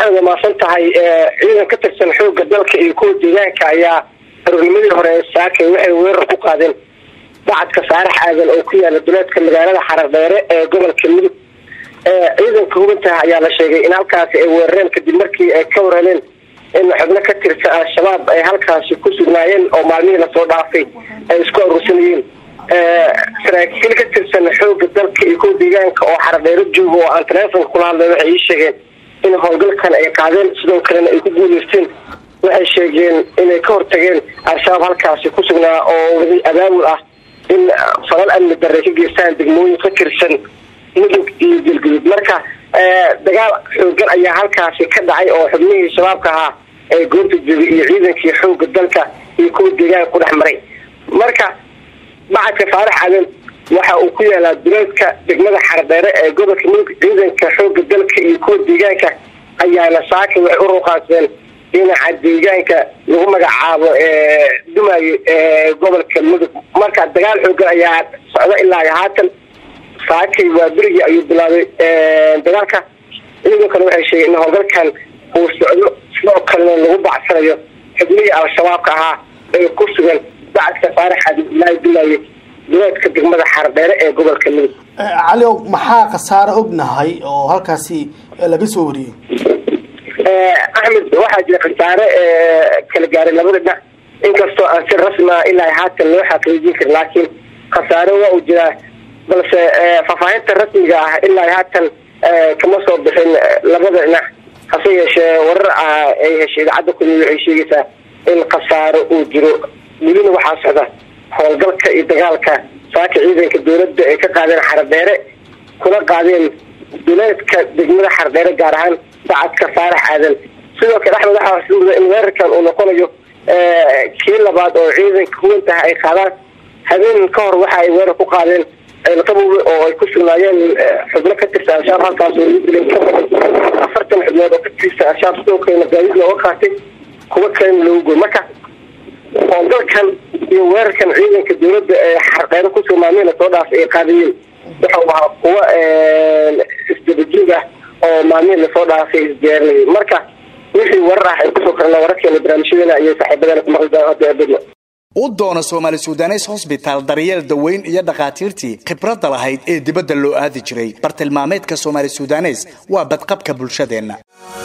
axmed waa maasan tahay ciidan ka tirsan xoogga dalka iyo kuwa deegaanka ayaa aroornimadii hore saakay waxay weerar ku qaadeen bacadka saarax aadan oo ku yaala duleedka magaalada xaradheere ee gobolka mudug ciidanka hubinta ayaa la sheegay in halkaasi ay weerareen kadib markii ay ka warheleen in xubno ka tirsan al-shabaab ay halkaasi ku sugnaayeen oo maalmihii lasoo dhaafay ay isku aruursanayeen saraakiil ka tirsan xooga dalka iyo kuwa deegaanka oo xaradheero jooga oo aan taleefonka kula hadlay waxay ii sheegeen in howlgalkan ay qaadeen sidoo kalena ay ku guuleysteen waxay sheegeen inay ka hortageen al-shabaab halkaasi ku sugnaa oo wadi abaabul ah in falal amni darre ka geystaan degmooyin ka tirsan mudug iyo galgudud marka dagaal xoogan ayaa halkaasi ka dhacay oo xubnihii shabaabka ahaa ee goobta joogay iyo ciidankii xooga dalka iyo kuwa deegaanka ku dhex maray marka bacadka faarax aadan waxa uu ku yaalaa duleedka degmada xardheere ee gobolka mudug ciidanka xooga dalka iyo kuwa deegaanka ayaana saaka waxay u ruqaansadeen dhinaca deegaanka lagu magacaabo dumaayo ee gobolka mudug marka dagaal xoogan ayaa socda ilaa haatan saakay waa berigii ayuu bilaabay dagaalka ciidankana waxay sheegeen in howlgalkan uu socdo sidoo kalena lagu bacsanayo xubnihii al-shabaabka ahaa ee ku sugan bacadka faarax cabdilaahi dumaaye duleedka degmada xardheere ee gobolka mudug cali maxaa khasaare ognahay oo halkaasi laga soo wariyey axmed waxaa jira khasaare kala gaaray labada dhinac inkastoo aan si rasmia ilaa haatan loo xaqiijin karin laakiin khasaare waa uu jiraa balse faahfaahinta rasmiga ah ilaa haatan kama soo bixin labada dhinac hase yeeshee warar ah ay heshay idaacadda kulmi waxay sheegaysaa in khasaaro uu jiro welina waxaa socda howlgalka iyo dagaalka saaka ciidanka dowladda ay ka qaadeen xardheere kuna qaadeen duleedka degmada xardheere gaar ahaan bacadka faarax aadan sidoo kale axmed waxaa xusuuda in weerarkan uu noqonayo kii labaad oo ciidanka huwantaha ay qaadaan habeen ka hor waxa ay weerar ku qaadeen ceelqabowge oo ay ku sugnaayeen xubno ka tirsan al-shabaab halkaas oo lagu dilay afartan xubnood oo ka tirsan al-shabaab sidoo kalena gaadiid looga qaatay kuwa kalena loogu goy marka howlgalkan iyo weerarkan ciidanka dowladda ee xardheero kusoo maamihna soo dhaafay ay qaadayeen waxau ahaa kuwa isdabajiig ah oo maalmihii lasoo dhaafay isdiyaarinayay marka wixii warar ah ay kusoo karna wararkeena barnaamijyadeena iyo saaxiibadeena ku maqli doona hadda abadna u doono soomaali sudanes hosbitaal daryeel daweyn iyo dhakhaatiirtii khibradda lahayd ee dibadda loo aadi jiray bartilmaameedka soomaali sudanes waa badqabka bulshadeenna